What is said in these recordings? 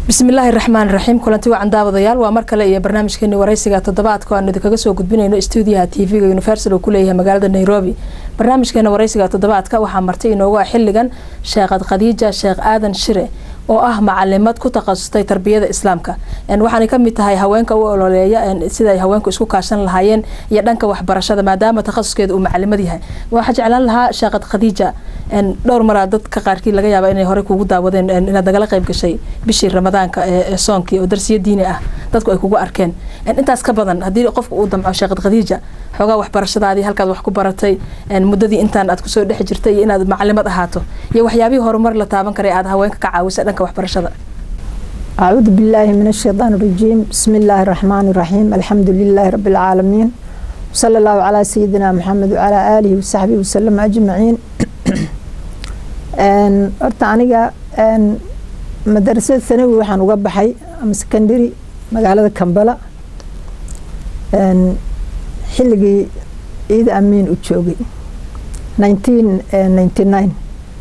bismillaahi raxmaan raxiim kulanti wacan daawadayaal waa mar kale iyo barnaamijkeeni wareysiga toddobaadka aanu idinkaga soo gudbinayno stuudiyaha tv-ga universal uu kuleeyahay magaalada nairobi barnaamijkeena wareysiga toddobaadka waxaa martay inoogu ah xiligan sheekhad khadiija sheekh aadan shire oo ah macalimad ku takhasustay tarbiyada islaamka waxaanay kamid tahay haweenka u ololeeya sida ay haweenku isku kaashan lahaayeen iyo dhanka waxbarashada maadaama takhasuskeeda uu macalimad yahay waxaa jeclaan lahaa sheekhad khadiija dhowr maraa dadka qaarkii laga yaaba inay horey kugu daawadeen inaad nagala qayb gashay bishii ramadaanka ee soonkii oo darsiyo diini ah dadku ay kugu arkeen intaas ka badan haddii qofka uu damco sheekhad khadiija xoogaa waxbarashadaadii halkaad wax ku baratay muddadii intaan aad kusoo dhex jirtay iyo inaad macalimad ahaato iyo waxyaabihii horumar la taaban karay aad haweenka ka caawisa dhanka waxbarashada acuudu billaahi min ashaytaan rajiim bismi illaahi raxmaani raxiim alxamdu lilaahi rabbi alcaalamiin wsala allahu calaa sayidina maxamed wacalaa aalihi wasaxbihi wasalam ajmaciin horta aniga madarasada sanawi waxaan uga baxay ama secondary magaalada kambala xilligii ciida amiin u joogay nineteen ninety nine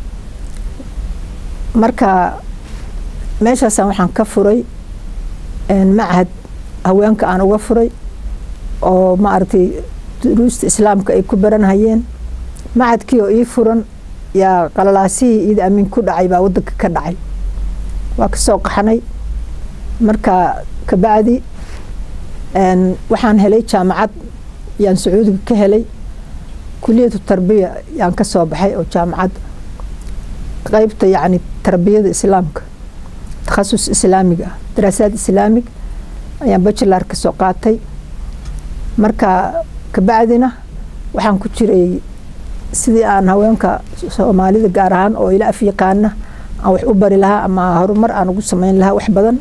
marka meeshaasaan waxaan ka furay machad haweenka aan uga furay oo maaragtay duruusta islaamka ay ku baranhayeen machadkii oo ii furan yaa qalalaasihii ciida amiin ku dhacay baa wadanka ka dhacay waa kasoo qaxnay marka kabacdi waxaan helay jaamacad yaan sacuudiga ka helay kuliyatu tarbiya yaan ka soo baxay oo jaamacad qeybta yacni tarbiyada islaamka takhasus islaamiga ah daraasaad islaamig ayaan bachelar ka soo qaatay marka kabacdina waxaan ku jiray sidii aan haweenka soomaalida gaar ahaan oo ila af yaqaana aan wax u bari lahaa ama horumar aan ugu sameyn lahaa wax badan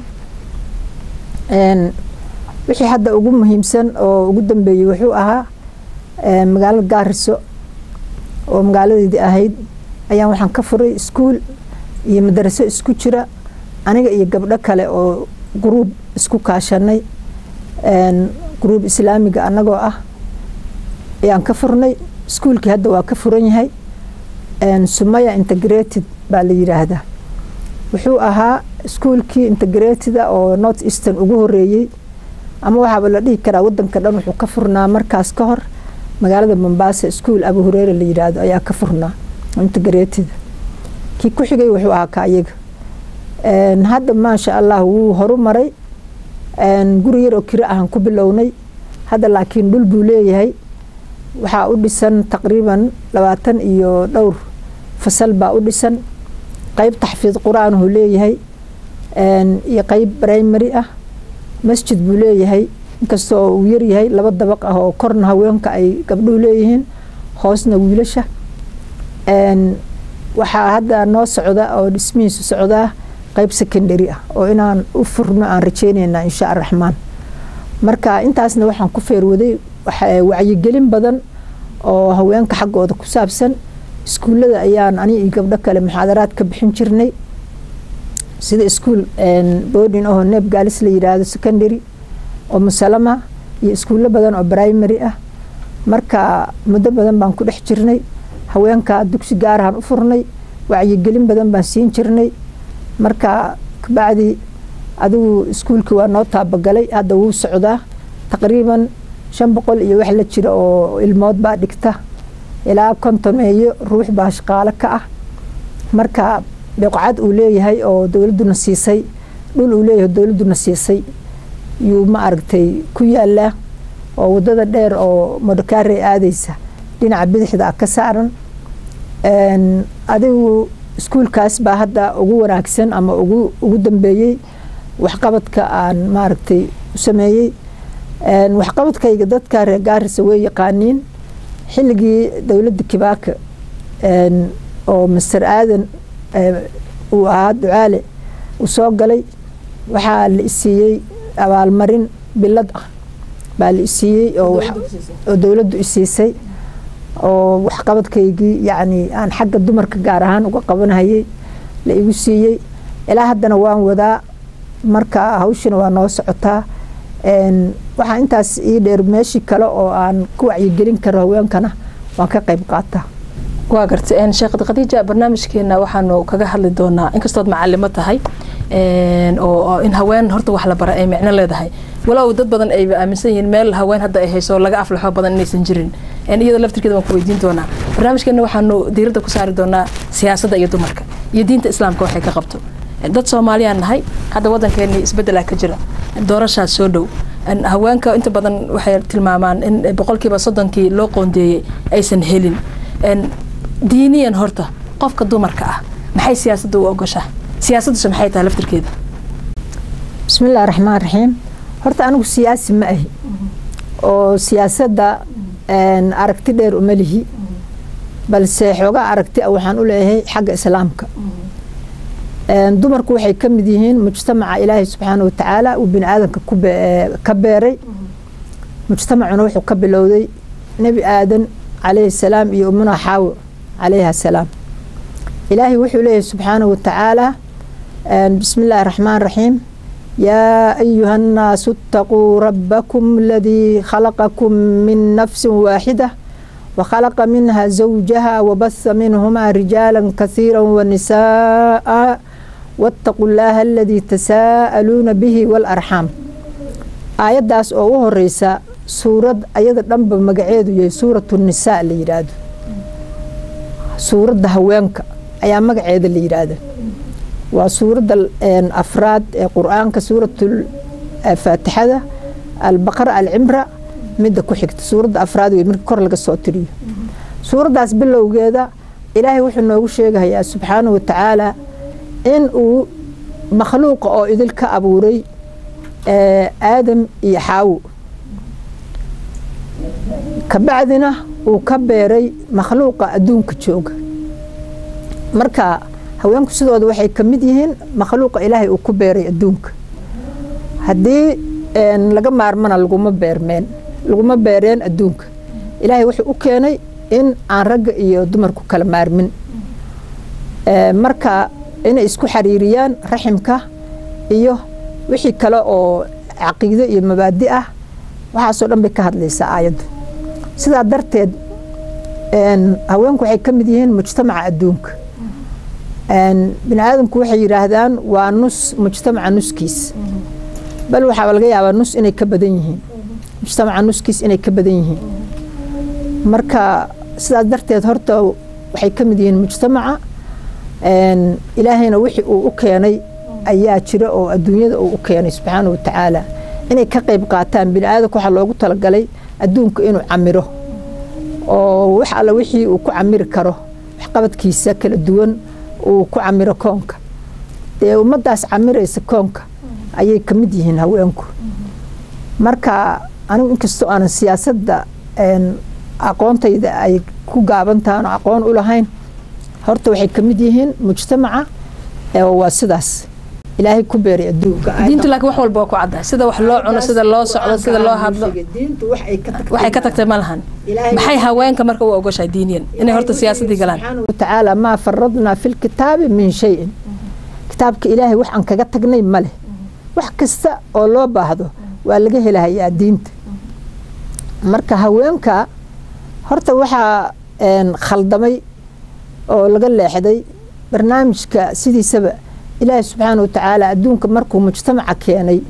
wixii hadda ugu muhiimsan oo ugu dambeeyey wuxuu ahaa magaalada gaariso oo magaaladeedii ahayd ayaan waxaan ka furay iskuol iyo madaraso isku jira aniga iyo gabdho kale oo gruub isku kaashanay gruub islaamiga anagoo ah ayaan ka furnay iskuolkii hadda waa ka furan yahay sumaya integrated baa la yiraahdaa wuxuu ahaa iskuolkii integrateda oo north eastern ugu horeeyey ama waxaaba la dhihi karaa wadanka dhan wuxuu ka furnaa markaas ka hor magaalada mombasa iskuol abu hureere la yiraahdo ayaa ka furnaa integrateda kii ku xigay wuxuu ahaa ka ayaga hadda maasha allah wuu horumaray guri yar oo kiro ahaan ku bilownay hadda laakiin dhul buu leeyahay waxaa u dhisan taqriiban labaatan iyo dhowr fasal baa u dhisan qeyb taxfiid qur-aanhu leeyahay iyo qeyb primary ah masjid buu leeyahay inkastoo uu yaryahay laba dabaq ah oo korna haweenka ay gabdhuhu leeyihiin hoosna wiilasha waxaa hadda noo socda oo dhismihiisu socdaa qeyb secondary ah oo inaan u furno aan rajeynayna insha araxmaan marka intaasna waxaan ku feerwaday wacyigelin badan oo haweenka xaggooda ku saabsan iskuullada ayaan ani iyo gabdho kale muxaadaraad ka bixin jirnay sida iskuol boodin oo neeb gaalis la yiraahdo secondary oo musalama iyo iskuullo badan oo primary ah marka muddo badan baan ku dhex jirnay haweenka dugsi gaarahaan u furnay wacyigelin badan baan siin jirnay marka kabacdi adigu iskuolkii waa noo taabagalay hadda wuu socdaa taqriiban shan boqol iyo wax la jira oo ilmood baa dhigta ilaa kontomeeyo ruux baa shaqaalo ka ah marka biqcad uu leeyahay oo dowladuna siisay dhul uu leeyahay dowladuna siisay yuu ma aragtay ku yaalaa oo wadada dheer oo modokare aadeysa dhinaca bidixda ah ka saaran adigu iskuolkaas baa hadda ugu wanaagsan ama ugu ugu dambeeyey waxqabadka aan maaragtay u sameeyey waxqabadkayga dadka reer gaarisa way yaqaaniin xilligii dowladda kibaaka oo master aadan uu ahaa ducaale uu soo galay waxaa la isiiyey abaalmarin bilad ah baa la isiiyey oo dowladdu isiisay oo waxqabadkaygii yacni aan xagga dumarka gaar ahaan uga qabanhayay la igu siiyey ilaa haddana waan wadaa marka hawshina waa noo socotaa waxaa intaas ii dheer meeshii kale oo aan ku wacyigelin karo haweenkana waan ka qayb qaataa waa garta sheekh khadiija barnaamijkeena waxaanu kaga hadli doonaa inkastood macalimo tahay oo in haween horta wax la bara ay micno leedahay walow dad badan ayba aaminsan yihiin meel haween hadda ay hayso laga aflaxo badan inaysan jirin iyada laftirkeeda waan ku weydiin doonaa barnaamijkeena waxaanu diiradda ku saari doonaa siyaasadda iyo dumarka iyo diinta islaamka waxay ka qabto dad soomaaliyaan nahay hadda waddankeeni isbeddelaa ka jira doorashaas soo dhow haweenka inta badan waxay tilmaamaan in boqolkiiba soddonkii loo qoondeeyey aysan helin diiniyan horta qofka dumarka ah maxay siyaasadda u ogoshaa siyaasadduse maxay tahay laftirkeeda bismillahi raxmaan raxiim horta anigu siyaasi ma ahi oo siyaasadda aragti dheer uma lihi balse xoogaa aragti a waxaan u leeyahay xagga islaamka dumarku waxay ka mid yihiin mujtamaca ilaahay subxaana wa tacaala uu bini aadamka ka beeray mujtamacuna wuxuu ka bilowday nebi aadan calayhi salaam iyo umuna xaawo calayha salaam ilaahay wuxuu leeyahay subxaana wa tacaala bismi illaahi raxmaan raxiim yaa ayuha annaasu itaquu rabbakum aladii khalaqakum min nafsin waaxida وخلق منها زوجها وبث منهما رجالا كثيرا ونساء واتقوا الله الذي تساءلون به والأرحام aayaddaas oo u horeysa suurad ayada dhanba magaceedu yahay suuratu nisaa la yidhaahdo suuradda haweenka ayaa magaceeda la yidhaahda waa suuradda afraad ee qur-aanka suuratul faatixada albaqara alcimra midda ku xigta suuradda afraad wey marka kor laga soo tiriyo suuraddaas bilowgeeda ilaahay wuxuu noogu sheegahayaa subxaanahu wa tacaala in uu makhluuqa oo idil ka abuuray aadam iyo xaawo kabacdina uu ka beeray makhluuqa adduunka jooga marka haweenku sidooda waxay ka mid yihiin makhluuqa ilaahay uu ku beeray adduunka haddii laga maarmana laguma beermeen laguma beereen adduunka ilaahay wuxuu u keenay in aan ragga iyo dumarku kala maarmin marka inay isku xariiriyaan raximka iyo wixii kale oo caqiido iyo mabaadi ah waxaasoo dhan bay ka hadlaysaa aayaddu sidaa darteed haweenku waxay ka mid yihiin mujtamaca adduunka bini aadamku waxay yidhaahdaan waa nus mujtamaca nuskiis bal waxaa laga yaabaa nus inay ka badan yihiin mujtamaca nuskiis inay ka badan yihiin marka sidaas darteed horta waxay ka mid yihiin mujtamaca ilaahayna wixii uu u keenay ayaa jira oo adduunyada uu u keenay subxaana wa tacaala inay ka qayb qaataan bini aadamka waxaa loogu talagalay adduunka inuu camiro oo wax alla wixii uu ku camiri karo waxqabadkiisa kala duwan uu ku camiro koonka dee ummaddaas camiraysa koonka ayay ka mid yihiin haweenku marka anigu inkastoo aanan siyaasadda aqoontayda ay ku gaabantahan oo aqoon u lahayn horta waxay ka mid yihiin mujtamaca waa sidaas ilaahay ku beeray adduunka diintu laakiin wax walba waa ku caddahay sida wax loo cuno sida loo socdo sida loo hadlo waxay ka tagtay ma lahan maxay haweenka marka u ogoshahay diiniyan inay horta siyaasaddii galaan watacaala maa faradnaa fi lkitaabi min shayin kitaabka ilaahay wax aan kaga tagnay ma leh wax kasta oo loo baahdo waa laga helahayaa diinta marka haweenka horta waxaa khaldamay oo laga leexday barnaamijka sidiisaba ilaahi subxaana wa tacaala adduunka markuu mujtamaca keenay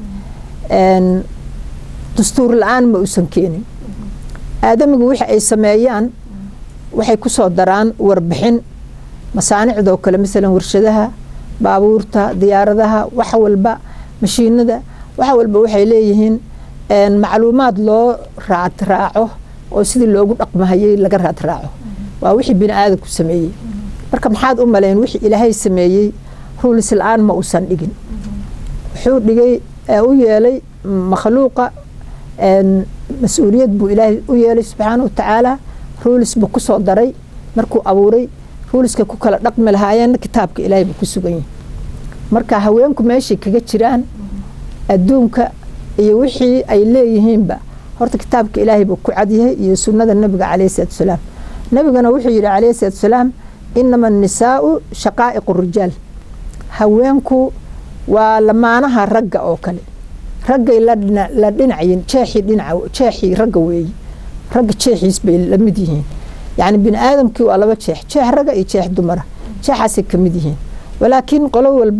dastuur la-aan ma uusan keenin aadamigu wixi ay sameeyaan waxay ku soo daraan warbixin masaanicdoo kale masalan warshadaha baabuurta diyaaradaha wax walba mashiinada wax walba waxay leeyihiin macluumaad loo raad raaco oo sidii loogu dhaqmahayay laga raad raaco waa wixii bini aadamku sameeyey marka maxaad u malayn wixii ilaahay sameeyey ruulis la-aan ma uusan dhigin wuxuu dhigay u yeelay makhluuqa mas-uuliyad buu ilaahay u yeelay subxaana wa tacaala ruulis buu ku soo daray markuu abuuray ruuliska ku kala dhaqmi lahaayeenna kitaabka ilaahay buu ku sugan yahay marka haweenku meeshay kaga jiraan adduunka iyo wixii ay leeyihiinba horta kitaabka ilaahay buu ku cadyahay iyo sunnada nabiga calayhi salatu wasalaam nabigana wuxuu yidhi calayhi salatu wasalaam inama annisaau shaqaa'iqu rijaal haweenku waa lamaanaha ragga oo kale raggay la dhinacayin jeexii dhinaca jeexii ragga weeye ragga jeexiis bay la mid yihiin yacni bini aadamkii waa laba jeex jeex ragga iyo jeex dumara jeexaasay ka mid yihiin walaakiin qolo walba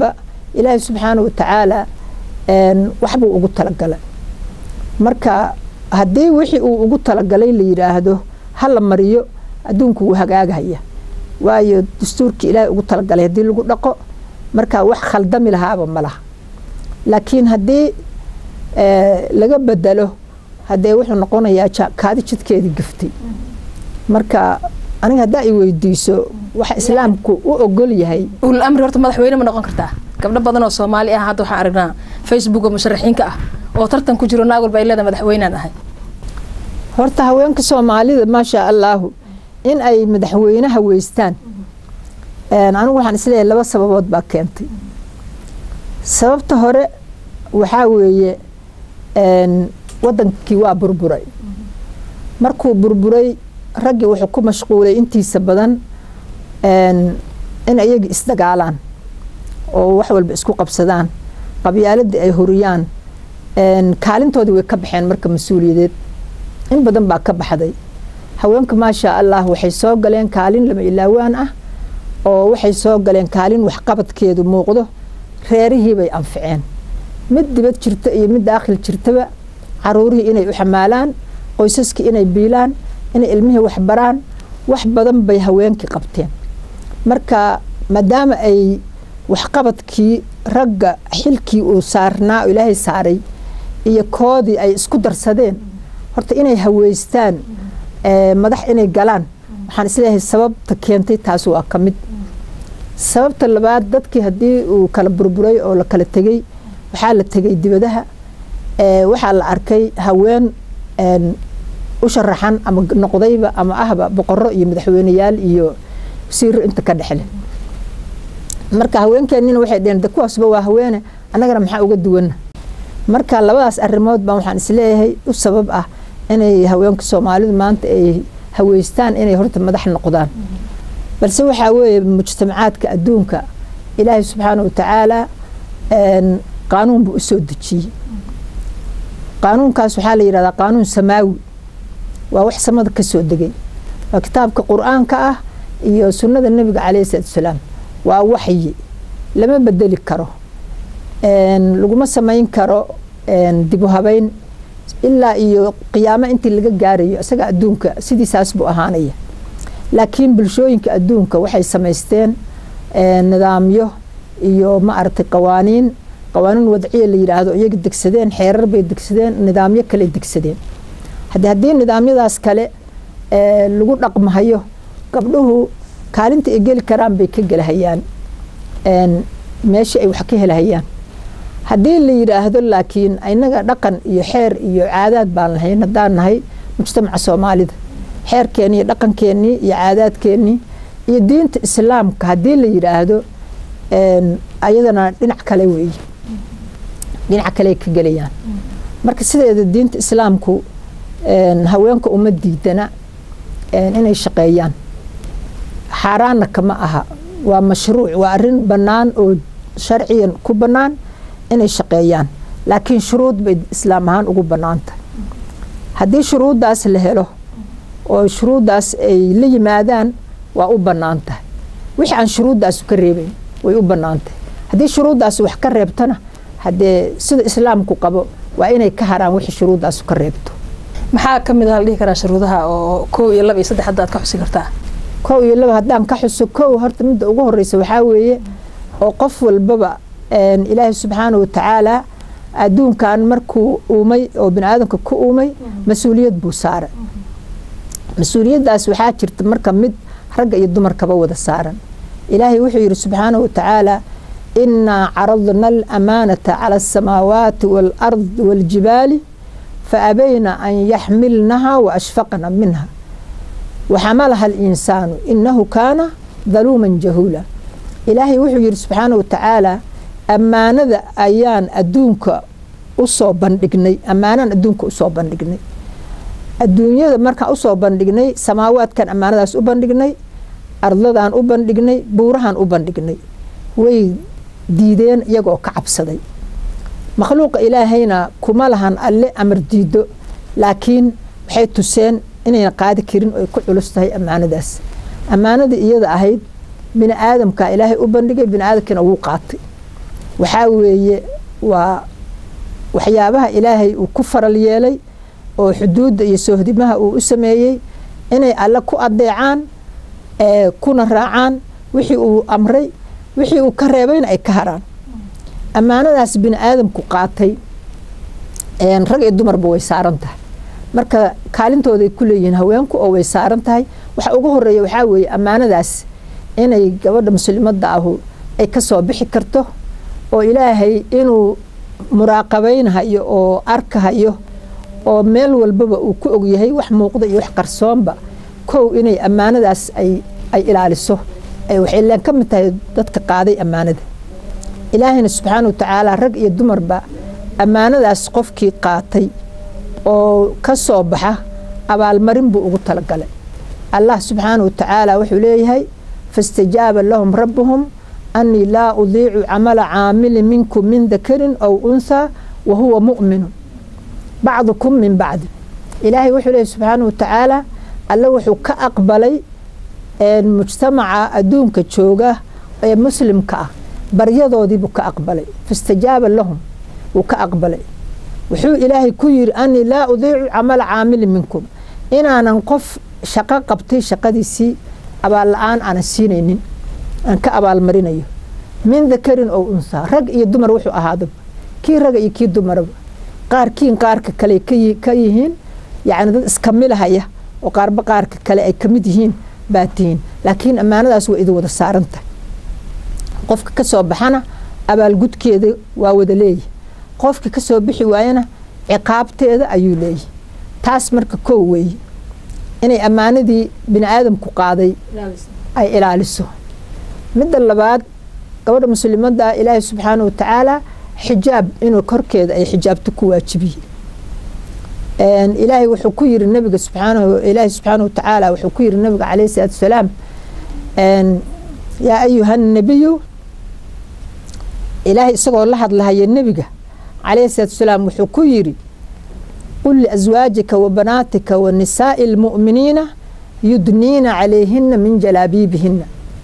ilaahay subxaana wa tacaala waxbuu ugu talagalay marka haddii wixii uu ugu talagalay la yidhaahdo ha la mariyo adduunku wuu hagaagahaya waayo dastuurkii ilaahay ugu talagalay haddii lagu dhaqo marka wax khaldami lahaaba ma laha laakiin haddii laga bedelo haddee wuxuu noqonayaa kaadi jidkeedii gaftay marka aniga haddaa i weydiiso waxa islaamku u ogol yahay ulul amri horta madaxweyne ma noqon kartaa gabdho badan oo soomaali ah hadda waxaan aragnaa facebook oo musharaxiinka ah oo tartan ku jiro naag walba ay leedahay madaxweynaan ahay horta haweenka soomaalida maasha allaahu in ay madaxweynaha weystaan anigu waxaan isleeyahay laba sababood baa keentay sababta hore waxaa weeye wadankii waa burburay markuu burburay raggii wuxuu ku mashquulay intiisa badan in ayagii isdagaalaan oo wax walba isku qabsadaan qabyaaladii ay horiyaan kaalintoodii way ka baxeen marka mas-uuliyadeed in badan baa ka baxday haweenka maasha allah waxay soo galeen kaalin lama ilaawaan ah oo waxay soo galeen kaalin waxqabadkeedu muuqdo reerihii bay anficeen mid dibad jirta iyo mid daakhil jirtaba caruurihii inay u xamaalaan qoysaskii inay biilaan inay ilmihii waxbaraan wax badan bay haweenkii qabteen marka maadaama ay waxqabadkii ragga xilkii uu saarnaa oo ilaahay saaray iyo koodii ay isku darsadeen horta inay haweystaan madax inay galaan waxaan isleeyahay sababta keentay taas waa ka mid sababta labaad dadkii haddii uu kala burburay oo la kala tegey waxaa la tegay dibadaha waxaa la arkay haween u sharaxan ama noqdayba ama ahba boqoro iyo madaxweyneyaal iyo wasiiro inta ka dhexle marka haweenkeenina waxay dheheen de kuwaasba waa haweene annagana maxaa uga duwana marka labadaas arrimood baan waxaan isleeyahay u sabab ah inay haweenka soomaalidu maanta ay haweystaan inay horta madax noqdaan balse waxaa weeye mujtamacaadka adduunka ilaahay subxaana wa tacaala qaanuun buu usoo dejiyey qaanuunkaas waxaa la yidhahdaa qaanuun samaawi waa wax samada ka soo degay waa kitaabka qur-aanka ah iyo sunnada nebiga caleyhi salaatu wasalaam waa waxyi lama bedeli karo laguma samayn karo dibu habeyn ilaa iyo qiyaamo intii laga gaarayo isaga adduunka sidiisaas buu ahaanaya laakiin bulshooyinka adduunka waxay samaysteen nidaamyo iyo ma aragtay qawaaniin qawaaniin wadciya la yidhaahdo iyaga degsadeen xeerar bay degsadeen nidaamyo kale degsadeen haddii haddii nidaamyadaas kale lagu dhaqmahayo gabdhuhu kaalinta ay geli karaan bay ka gelahayaan meeshii ay wax ka helahayaan haddii la yidhaahdo laakiin inaga dhaqan iyo xeer iyo caadaad baan lahayn haddaan nahay mujtamaca soomaalida xeerkeeni iyo dhaqankeenii iyo caadaadkeenii iyo diinta islaamka haddii la yidhaahdo ayadana dhinac kale weeye dhinac kale ka gelayaan marka sideeda diinta islaamku haweenka uma diidana inay shaqeeyaan xaaraanna kama aha waa mashruuc waa arin bannaan oo sharciyan ku bannaan inay shaqeeyaan laakiin shuruud bay islaam ahaan ugu bannaan tahay haddii shuruuddaas la helo oo shuruuddaas ay la yimaadaan waa u bannaan tahay wixii aan shuruuddaasu ka reebayn way u bannaan tahay haddii shuruuddaas wax ka reebtana haddee sida islaamku qabo waa inay ka haraan wixii shuruuddaasu ka reebto maxaa ka mid ah la dhihi karaa shuruudaha oo kow iyo laba iyo saddex hadda aad ka xusi kartaa kow iyo laba haddaan ka xuso kow horta midda ugu horeysa waxaa weeye oo qof walbaba ilaahay subxaana wa tacaala adduunkan markuu uumay oo bini aadamka ku uumay mas-uuliyad buu saaray mas-uuliyaddaas waxaa jirta marka mid ragga iyo dumarkaba wada saaran ilaahay wuxuu yidhi subxaana wa tacaala inaa caradna alamaanata cala asamaawaati waalardi waaljibaali faabayna an yaxmilnaha waashfaqna minha waxamalaha alinsaanu inahu kaana daluuman jahuula ilaahay wuxuu yidhi subxaana wa tacaala ammaanada ayaan adduunka usoo bandhignay ammaanaan adduunka usoo bandhignay adduunyada markaan usoo bandhignay samaawaadkan ammaanadaas u bandhignay ardadaan u bandhignay buurahaan u bandhignay way diideen iyagoo ka cabsaday makhluuqa ilaahayna kuma lahan alle amar diido laakiin waxay tuseen inayna qaadi karin oo ay ku culus tahay ammaanadaas ammaanadii iyada ahayd bini aadamka ilaahay u bandhigay bini aadamkiina wuu qaatay waxaa weeye waa waxyaabaha ilaahay uu ku faral yeelay oo xuduudda iyo soohdimaha uu u sameeyey inay alle ku adeecaan kuna raacaan wixii uu amray wixii uu ka reebayna ay ka haraan ammaanadaas bini aadamku qaatay rag iyo dumarba way saaran tahay marka kaalintooday ku leeyihiin haweenku oo way saaran tahay waxa ugu horeeya waxaa weeye ammaanadaas inay gabadha muslimadda ahu ay ka soo bixi karto oo ilaahay inuu muraaqabaynhayo oo arkahayo oo meel walbaba uu ku ogyahay wax muuqda iyo wax qarsoonba kow inay ammaanadaas ay ay ilaaliso waxay leen ka mid tahay dadka qaaday ammaanada ilaahayna subxaana wa tacaala rag iyo dumarba ammaanadaas qofkii qaatay oo ka soo baxa abaalmarin buu ugu talagalay allah subxaana wa tacaala wuxuu leeyahay faاstajaaba lahum rabbuhum أني لا أضيع عمل عامل منكم من ذكر أو أنثى وهو مؤمن بعضكم من بعض إلهي وحو له سبحانه وتعالى الله وحو كأقبلي مجتمع أدونك تشوغة مسلم كأ بريضو دي بك أقبلي فاستجاب لهم وكأقبلي وحو إلهي كير أني لا أضيع عمل عامل منكم إن أنا نقف شقا قبتي شقا دي سي أبا الآن أنا سينينين aan ka abaalmarinayo min dakarin oo unsaa rag iyo dumar wuxuu ahaadaba kii raga iyo kii dumaraba qaarkiin qaarka kale ka yihiin yacni dad iska milahaya oo qaarba qaarka kale ay ka mid yihiin baa tihiin laakiin ammaanadaas waa idin wada saarantahay qofka ka soo baxana abaalgudkeeda waa wada leeyahy qofka ka soo bixi waayana ciqaabteeda ayuu leeyahy taas marka kow weeye inay ammaanadii bini aadamku qaaday ay ilaaliso midda labaad gabadha muslimadda ilaahay subxaana wa tacaala xijaab inuu korkeeda ay xijaabto ku waajibiye ilaahay wuxuu ku yiri nabiga subxaanahu ilaahay subxaana wa tacaala wuxuu ku yiri nabiga calayhi salaatu wasalaam yaa ayuha nabiyu ilaahay isagoo la hadlahaya nebiga calayhi salaatu wasalaam wuxuu ku yiri qul liaswaajika wa banaatika wa nisaa'i almu'miniina yudniina calayhina min jalaabiibihina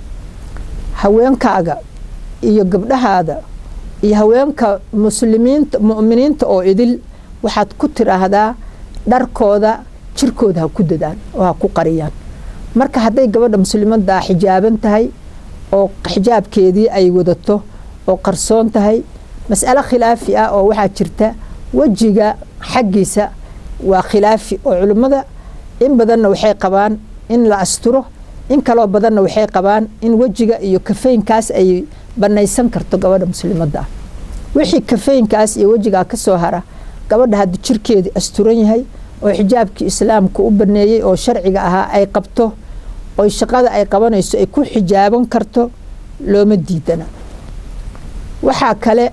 haweenkaaga iyo gabdhahaada iyo haweenka muslimiinta mu'miniinta oo idil waxaad ku tiraahdaa dharkooda jirkooda ha ku dadaan oo ha ku qariyaan marka hadday gabadha muslimadda xijaaban tahay oo xijaabkeedii ay wadato oo qarsoon tahay mas'alo khilaafi ah oo waxaa jirta wejiga xaggiisa waa khilaafi oo culimmada in badanna waxay qabaan in la asturo in kaloo badanna waxay qabaan in wejiga iyo kafeynkaas ay banaysan karto gabadha muslimadda ah wixii kafeynkaas iyo wejigaa ka soo hara gabadha haddi jirkeedii asturan yahay oo xijaabkii islaamka u baneeyey oo sharciga ahaa ay qabto oo shaqada ay qabanayso ay ku xijaaban karto looma diidana waxaa kale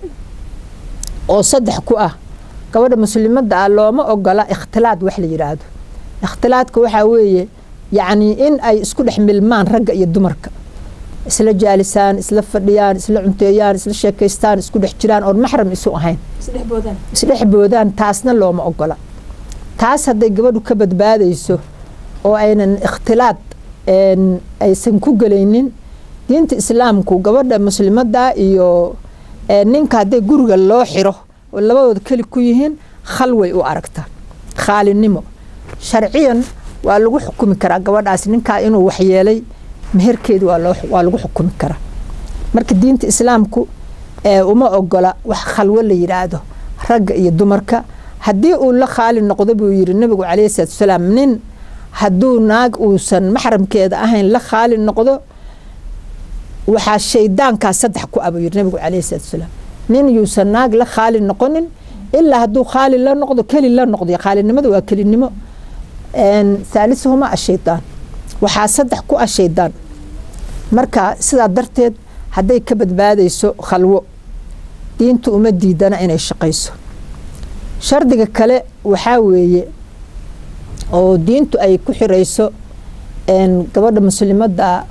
oo saddex ku ah gabadha muslimadda ah looma ogola ikhtilaad wax la yidhaahdo ikhtilaadka waxaa weeye yacni in ay isku dhex milmaan ragga iyo dumarka isla jaalisaan isla fadhiyaan isla cunteeyaan isla sheekaystaan isku dhex jiraan oon maxram isu ahayn isdhex boodaan taasna looma ogola taas hadday gabadhu ka badbaadayso oo aynan ikhtilaad aysan ku gelaynin diinta islaamku gabadha muslimadda iyo ninka hadday guriga loo xiro oo labadooda keli ku yihiin khalway u aragta khaalinimo sharciyan waa lagu xukumi karaa gabadhaas ninkaa inuu waxyeelay meherkeedi waa lagu xukumi karaa marka diinta islaamku uma ogola wax khalwo la yidhaahdo ragga iyo dumarka haddii uu la khaali noqdo buu yiri nabigu calayhi salaatu wasalaam nin hadduu naag uusan maxramkeeda ahayn la khaali noqdo waxaa shaydaankaa saddex ku ah buu yiri nabigu calayhi salaatu wasalaam nin yuusan naag la khaali noqonin ilaa hadduu khaali la noqdo keli la noqdo khaalinimada waa kelinimo haalisuhuma ashaydaan waxaa saddex ku ah shaydaan marka sidaa darteed hadday ka badbaadayso khalwo diintu uma diidana inay shaqayso shardiga kale waxaa weeye oo diintu ay ku xirayso gabadha muslimadda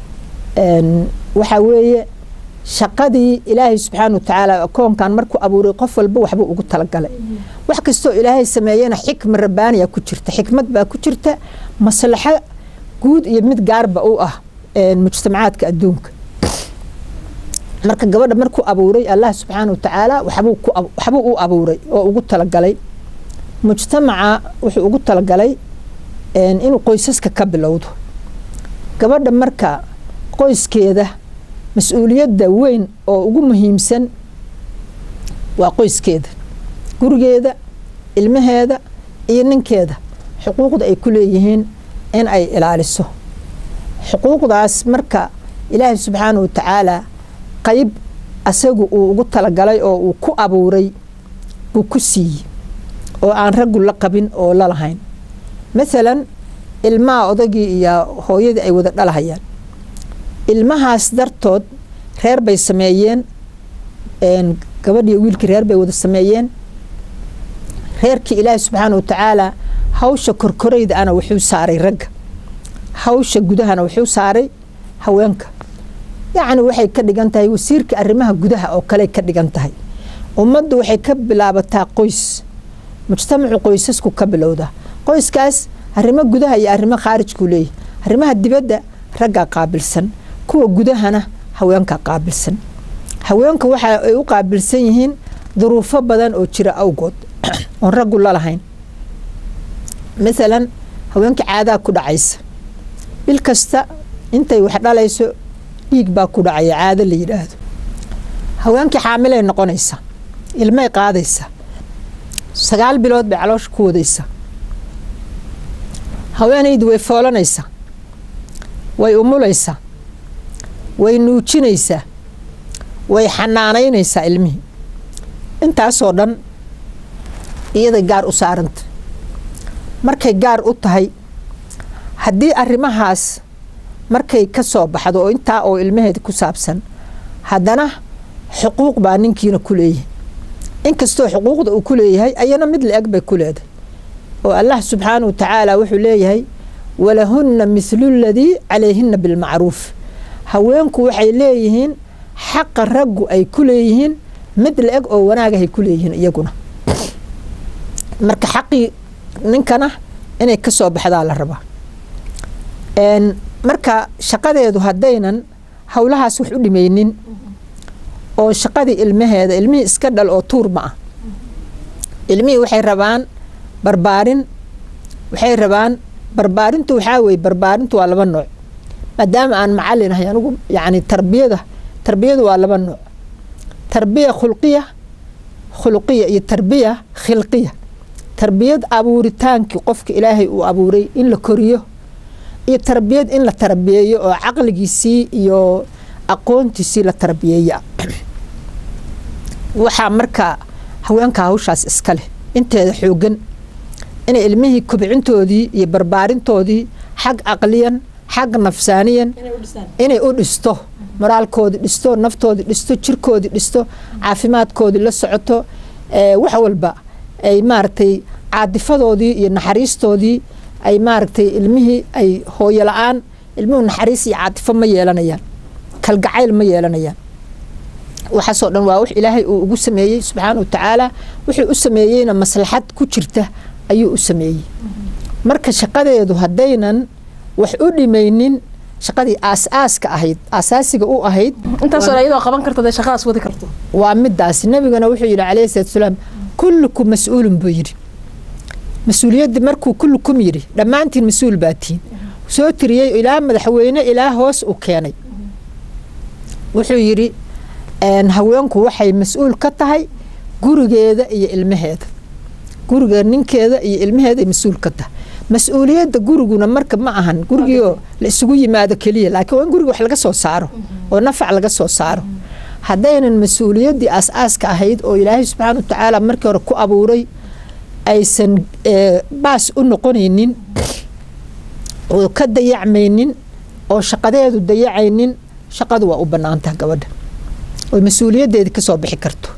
waxaa weeye shaqadii ilaahay subxaana wa tacaala akoonkan markuu abuuray qof walba waxbuu ugu talagalay wax kastoo ilaahay sameeyena xikma rabbaaniya ku jirta xikmad baa ku jirta maslaxo guud iyo mid gaarba u ah mujtamacaadka adduunka marka gabadha markuu abuuray allah subxaana wa tacaala waxbuu u abuuray oo ugu talagalay mujtamaca wuxuu ugu talagalay inuu qoysaska ka bilowdo gabadha marka qoyskeeda mas-uuliyadda weyn oo ugu muhiimsan waa qoyskeeda gurigeeda ilmaheeda iyo ninkeeda xuquuqda ay ku leeyihiin in ay ilaaliso xuquuqdaas marka ilaahay subxaana wa tacaala qayb asagu uu ugu talagalay oo uu ku abuuray buu ku siiyey oo aan raggu la qabin oo la lahayn maalan ilmaha odagii iyo hooyadii ay wada dhalahayaan ilmahaas dartood reer bay sameeyeen gabadhiiyo wiilkii reer bay wada sameeyeen reerkii ilaahi subxaana wa tacaala hawsha korkorayda ana wuxuu saaray ragga hawsha gudahana wuxuu saaray haweenka yacni waxay ka dhigan tahay wasiirka arrimaha gudaha oo kale ka dhigan tahay ummaddu waxay ka bilaabataa qoys mujtamacu qoysasku ka bilowda qoyskaas arrimo gudaha iyo arrimo khaarijkuu leeyahy arrimaha dibadda raggaa qaabilsan kuwa gudahana haweenkaa qaabilsan haweenka waxa ay u qaabilsan yihiin duruufo badan oo jira awgood oon raggu lalahayn maalan haweenka caadaa ku dhacaysa bil kasta intay wax dhalayso dhiig baa ku dhacaya caado la yidhaahdo haweenkii xaamilay noqonaysa ilmay qaadaysa sagaal bilood bay caloosha ku wadaysa haweenaydu way foolanaysaa way umulaysaa way nuujinaysaa way xanaanaynaysaa ilmihii intaasoo dhan iyaday gaar u saaranta markay gaar u tahay haddii arrimahaas markay ka soo baxdo oo intaa oo ilmaheeda ku saabsan haddana xuquuq baa ninkiina ku leeyahay inkastoo xuquuqda uu ku leeyahay ayana mid la-eg bay ku leedahay oo allah subxaana wa tacaala wuxuu leeyahay walahunna mithlu ladii calayhina bilmacruuf haweenku waxay leeyihiin xaqa raggu ay ku leeyihiin mid la-eg oo wanaagahay ku leeyihiin iyaguna marka xaqii ninkana inay ka soo baxdaa la rabaa marka shaqadeedu haddaynan howlahaas wax u dhimaynin oo shaqadii ilmaheeda ilmihii iska dhal oo tuur ma ah ilmihii waxay rabaan barbaarin waxay rabaan barbaarintu waxaa weye barbaarintu waa laba nooc maadaama aan macalin ahay anigu yacni tarbiyada tarbiyadu waa laba nooc tarbiya khulqiya khuluqiya iyo tarbiya khilqiya tarbiyad abuuritaankii qofka ilaahay uu abuuray in la koriyo iyo tarbiyad in la tarbiyeeyo oo caqligiisii iyo aqoontiisii la tarbiyeeya waxaa marka haweenka hawshaas iska leh inteeda xoogan inay ilmihii kobcintoodii iyo barbaarintoodii xag caqliyan xag nafsaaniyan inay u dhisto moraalkoodii dhisto naftoodii dhisto jirkoodii dhisto caafimaadkoodii la socoto wax walba ay maaragtay caadifadoodii iyo naxariistoodii ay maaragtay ilmihii ay hooyo la-aan ilmuhu naxariis iyo caatifo ma yeelanayaan kalgacayl ma yeelanayaan waxaasoo dhan waa wax ilaahay uu ugu sameeyey subxaana wa tacaala wuxuu u sameeyeyna maslaxad ku jirta ayuu u sameeyey marka shaqadeedu haddaynan wax u dhimaynin shaqadii aas-aaska ahayd aasaasiga u ahayd intaasoo iyadoo qaban karto dee shaqadaas wadi karto waa midaas nabigana wuxuu yidhi calayhi salatu salaam kullukum mas-uulun buu yidhi mas-uuliyadda markuu kullukum yidhi dhammaantiin mas-uul baa tihiin soo tiriyey ilaa madaxweyne ilaa hoos u keenay wuxuu yidhi haweenku waxay mas-uul ka tahay gurigeeda iyo ilmaheeda guriga ninkeeda iyo ilmaheeda ay mas-uul ka tahay mas-uuliyadda guriguna marka ma ahan gurigiioo la isugu yimaado keliya laakiin waa in guriga wax laga soo saaro oo nafac laga soo saaro haddaynan mas-uuliyaddii aas-aaska ahayd oo ilaahay subxaana wa tacaala markii hore ku abuuray aysan baas u noqonaynin oo ka dayacmaynin oo shaqadeedu dayacaynin shaqadu waa u bannaantaha gabadha oy mas-uuliyaddeedii ka soo bixi karto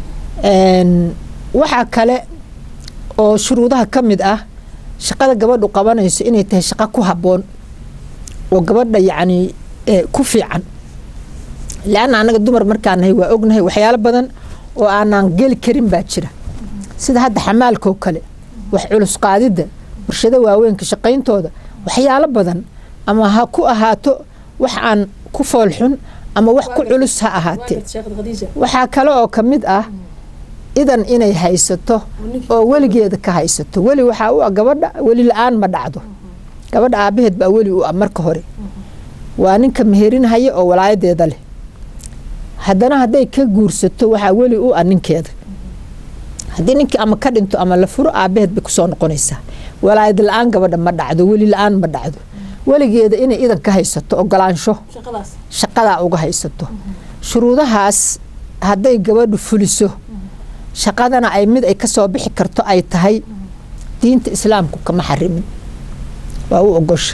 waxaa kale oo shuruudaha ka mid ah shaqada gabadhu qabanayso inay tahay shaqo ku habboon oo gabadha yacni ku fiican leanna annaga dumar markaan nahay waa ognahay waxyaalo badan oo aanaan geli karin baa jira sida hadda xamaalkoo kale wax culus qaadidda warshado waaweynka shaqayntooda waxyaalo badan ama ha ku ahaato wax aan ku foolxun ama wax ku culus ha ahaatee waxaa kale oo ka mid ah idan inay haysato oo weligeeda ka haysato weli waxaa u ah gabadha weli la-aan ma dhacdo gabadha aabaheed baa weli u ah marka hore waa ninka meherinhaya oo walaayadeeda leh haddana hadday ka guursato waxaa weli u ah ninkeeda haddii ninkii ama ka dhinto ama la furo aabaheed bay kusoo noqonaysaa walaayad la-aan gabadha ma dhacdo weli la-aan ma dhacdo weligeeda inay idan ka haysato ogolaansho shaqadaa uga haysato shuruudahaas hadday gabadhu fuliso shaqadana ay mid ay kasoo bixi karto ay tahay diinta islaamku kama xarimin waa u ogosha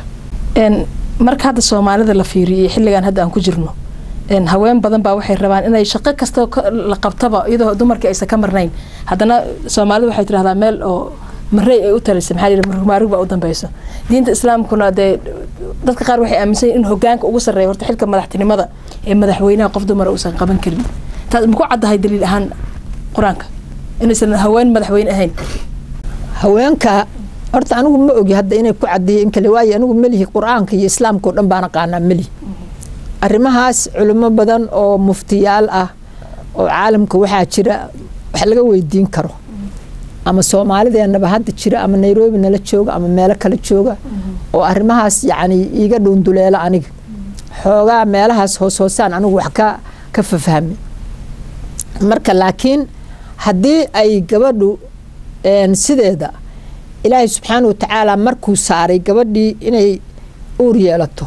marka hadda soomaalida la fiiriyo xilligan hadda aan ku jirno haween badan baa waxay rabaan inay shaqo kasta la qabtaba iyadoo dumarkii aysan ka marnayn haddana soomaalida waxay tidhahdaa meel oo marey ay u talisa maxaa yidhi marugmaarug baa u dambeyso diinta islaamkuna dee dadka qaar waxay aaminsan yihin in hogaanka ugu sarreeya horta xilka madaxtinimada ee madaxweynaha qof dumara uusan qaban karin taas maku caddahay daliil ahaan qur-aanka inaysan haween madaxweyne ahayn haweenka horta anigu ma ogi hadda inay ku cadiyo in kale waayo anigu melihi qur-aanka iyo islaamka oo dhan baan aqaanaa melihi arrimahaas culimo badan oo muftiyaal ah oo caalamka waxaa jira wax laga weydiin karo ama soomaalideenaba hadda jira ama nairobi nala jooga ama meelo kale jooga oo arrimahaas yacni iiga dhuunduleela aniga xoogaa meelahaas hoos hoosaan anigu wax ka ka fafahmi marka laakiin haddii ay gabadhu sideeda ilaahay subxaana wa tacaala markuu saaray gabadhii inay uur yeelato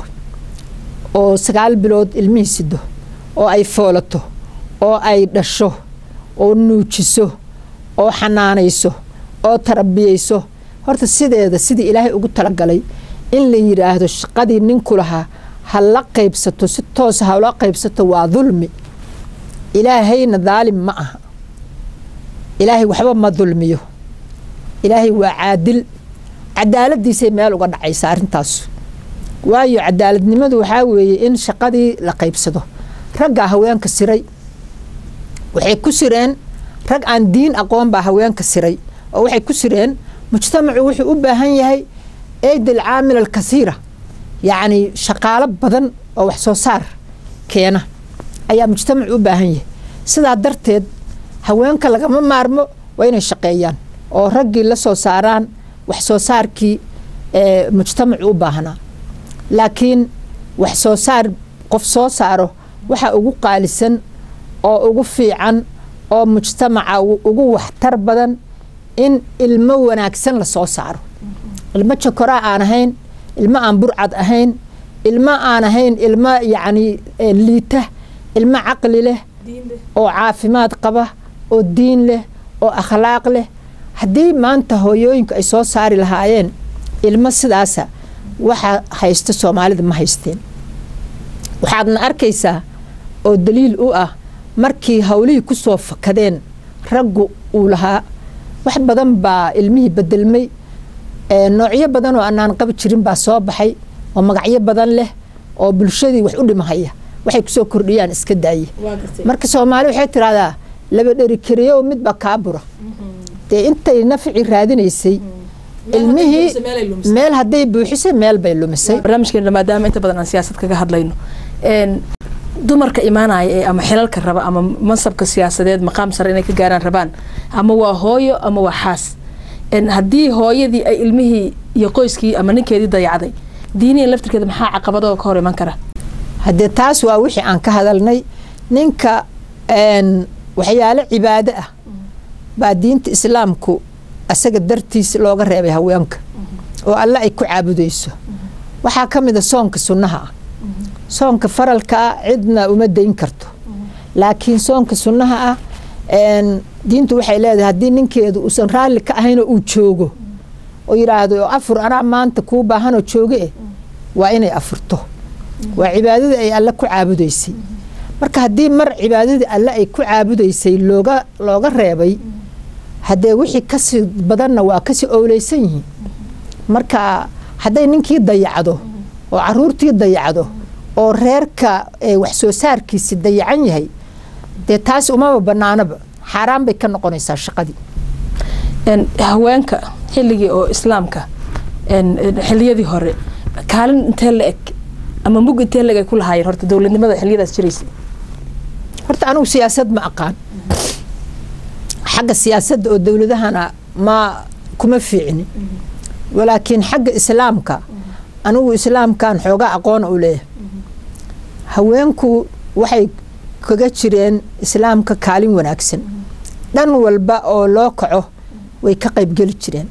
oo sagaal bilood ilmihii sido oo ay foolato oo ay dhasho oo nuujiso oo xanaanayso oo tarbiyeyso horta sideeda sidii ilaahay ugu talagalay in la yidhaahdo shaqadii ninku lahaa ha la qaybsato si toosa hala qaybsato waa dulmi ilaahayna daalim ma aha ilaahay waxba ma dulmiyo ilaahay waa caadil cadaaladiisay meel uga dhacaysa arrintaas waayo cadaaladnimadu waxaa weeye in shaqadii la qaybsado raggaa haweenka siray waxay ku sireen rag aan diin aqoon baa haweenka siray oo waxay ku sireen mujtamacu wuxuu u baahan yahay eydil caamil alkasiira yacni shaqaalo badan oo wax soo saar keena ayaa mujtamacu u baahan yahay sidaa darteed haweenka lagama maarmo waa inay shaqeeyaan oo raggii la soo saaraan wax soo saarkii ee mujtamacu u baahnaa laakiin wax soo saar qof soo saaro waxa ugu qaalisan oo ugu fiican oo mujtamaca ugu waxtar badan in ilmo wanaagsan lasoo saaro ilmo jokoraa aan ahayn ilmo aan burcad ahayn ilmo aan ahayn ilmo yacni liita ilmo caqli leh oo caafimaad qaba oo diin leh oo akhlaaq leh haddii maanta hooyooyinka ay soo saari lahaayeen ilmo sidaasa waxa haysta soomaalida ma haysteen waxaadna arkaysaa oo daliil u ah markii hawlihii ku soo fakadeen raggu uu lahaa wax badan baa ilmihii bedelmay noocyo badan oo anaan qabi jirin baa soo baxay oo magacyo badan leh oo bulshadii wax u dhimahaya waxay kusoo kordhiyaan iska daaye marka soomaali waxay tiraahdaa laba dheri kariyo midba kaabura dee intay nafci raadinaysay ilmihii meel hadday buuxisay meel bay lumisay barnaamijkeena maadaama inta badan aan siyaasad kaga hadlayno dumarka imaanaya ee ama xilalka raba ama mansabka siyaasadeed maqaam sare inay ka gaaraan rabaan ama waa hooyo ama waa xaas haddii hooyadii ay ilmihii iyo qoyskii ama ninkeedii dayacday diiniyan laftirkeeda maxaa caqabadoo ka hor iman kara haddee taas waa wixii aan ka hadalnay ninka waxyaalo cibaado ah baa diinta islaamku asaga dartiis looga reebay haweenka oo alle ay ku caabudayso waxaa ka mid a soonka sunnaha ah soonka faralka ah cidna uma dayn karto laakiin soonka sunnaha ah diintu waxay leedahay haddii ninkeedu uusan raalli ka ahaynoo uu joogo oo yidhaahdo afur anaa maanta kuu baahanoo jooge eh waa inay afurto waa cibaadadii ay alle ku caabudaysay marka haddii mar cibaadadii alle ay ku caabudaysay looga looga reebay haddee wixii kasii badanna waa kasii owleysan yihiin marka hadday ninkii dayacdo oo caruurtii dayacdo oo reerka wax soo saarkiisi dayacan yahay dee taas umaba banaanaba xaaraan bay ka noqonaysaa shaqadii haweenka xilligii oo islaamka xiliyadii hore kaalin intee la eg ama mug intee leg ay ku lahaayeen horta dowladnimada xiliyadaas jiraysay horta anigu siyaasad ma aqaan xagga siyaasadda oo dowladahana ma kuma fiicni walaakiin xagga islaamka anigu islaamkan xoogaa aqoona u leeyahay haweenku waxay kaga jireen islaamka kaalin wanaagsan dhan walba oo loo kaco way ka qaybgeli jireen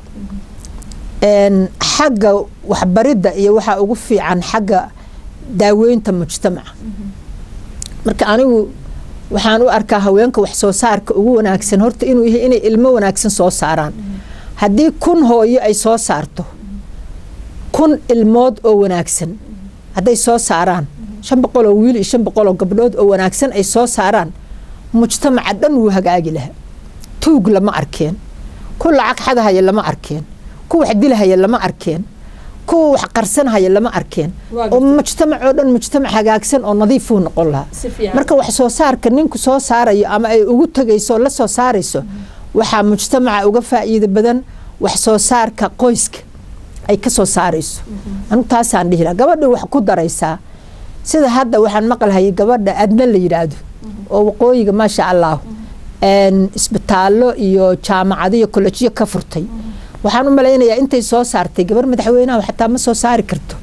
xagga waxbaridda iyo waxaa ugu fiican xagga daaweynta mujtamaca marka anigu waxaan u arkaa haweenka wax soo saarka ugu wanaagsan horta inuu yahay inay ilmo wanaagsan soo saaraan haddii kun hooyo ay soo saarto kun ilmood oo wanaagsan hadday soo saaraan shan boqol oo wiil iyo shan boqol oo gabdhood oo wanaagsan ay soo saaraan mujtamaca dhan wuu hagaagi lahaa tuug lama arkeen ku lacag xadahaya lama arkeen ku wax dilahaya lama arkeen kuwa wax qarsanhaya lama arkeen oo mujtamac oo dhan mujtamac hagaagsan oo nadiifuu noqon lahaa marka wax soo saarka ninku soo saarayo ama ay ugu tegayso la soo saarayso waxaa mujtamaca uga faa'iido badan wax soo saarka qoyska ay ka soo saarayso anigu taasaan dhihi lahaa gabadha wax ku daraysaa sida hadda waxaan maqlahayay gabadha adna la yidhaahdo oo waqooyiga maasha allah isbitaallo iyo jaamacado iyo kollejiyo ka furtay waxaan u malaynayaa intay soo saartay gabar madaxweynaha xataa ma soo saari karto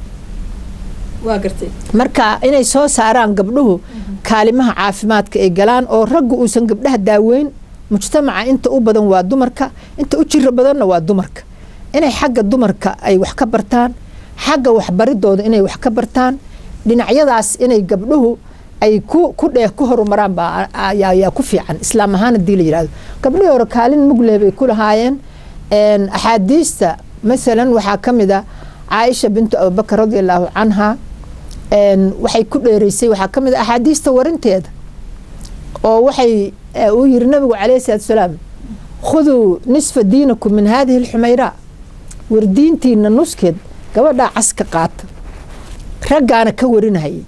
marka inay soo saaraan gabdhuhu kaalimaha caafimaadka ay galaan oo raggu uusan gabdhaha daaweyn mujtamaca inta u badan waa dumarka inta u jiro badanna waa dumarka inay xagga dumarka ay wax ka bartaan xagga waxbaridooda inay wax ka bartaan dhinacyadaas inay gabdhuhu ay ku dhee ku horumaraan baa ayaa ku fiican islaam ahaan hadii la yihahdo gabdhihii hore kaalin mugleh bay ku lahaayeen axaadiista masalan waxaa ka mid a caaisha bintu abubakar radi allaahu canha waxay ku dheereysay waxaa ka mid a axaadiista warinteeda oo waxay uu yiri nabigu calayhi salaatu salaam khuduu nisfa diinakum min haadihi alxumayraa war diintiina nuskeed gabadhaa caska qaata raggaana ka warinahayay